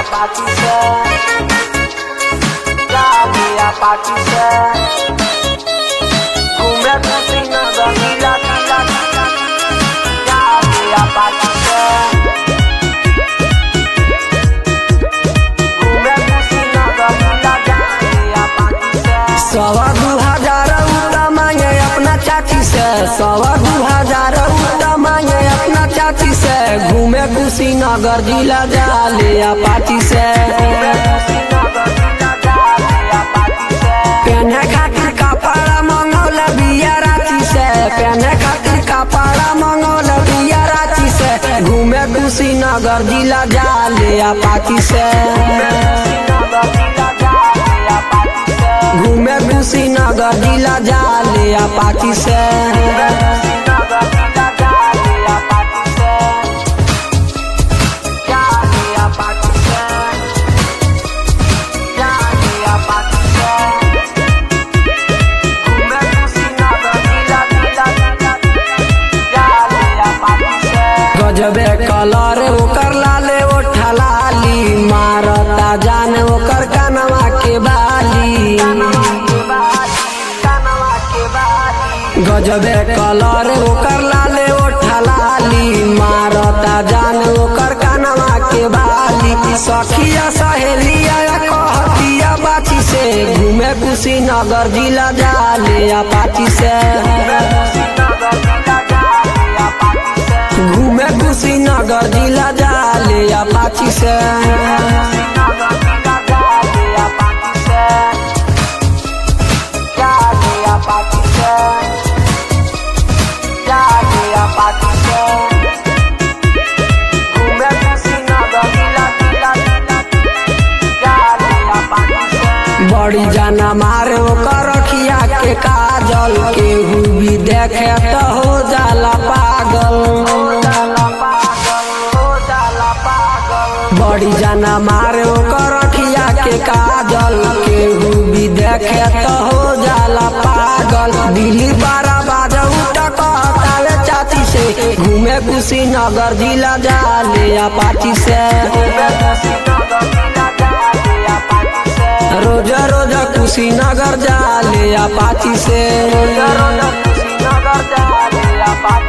Apache said. Dale Apache said. Cumbia cocina gila gila gila. Dale Apache said. Cumbia cocina gila dale Apache said. सवा दू हजार उड़ा मांगे अपना चाची से सवा दू हजार उड़ा मांगे अपना चाची से घूमे कुशीनगर जिला जाले अपाची से पहने खातिर कपड़ा मंगौल बिया रांची से पहने खातिर कपड़ा मंगौल बिया रांची से घूमे कुशीनगर जिला जाले अपाची से घूमे कुशीनगर जिला जाले अपाची से गजबे कलर ओकर लाले ओठा लाली मारता जान ओकर कनवा के बाली गजबे कलर ओकर लाले ओठा लाली मारता जान ओकर कनवा के बाली सखिया सहेलिया कहतिया बाची से घूमे कुशीनगर जिला जाले अपाची से घूमे कुशीनगर जिला जाले अपाची से बड़ी जाना मारे ओकर रखिया के काजल केहू भी देखे तो हो जाला पागल बड़ी जाना मारे ओकर रखिया के काजल केहू भी देखे तो हो जाला पागल दिल्ली बारह बाजा उठकावे चाची से घूमे कुशीनगर जिला जाले अपाची से रोज रोज कुशीनगर जाले अपाची से Nagardale, Apache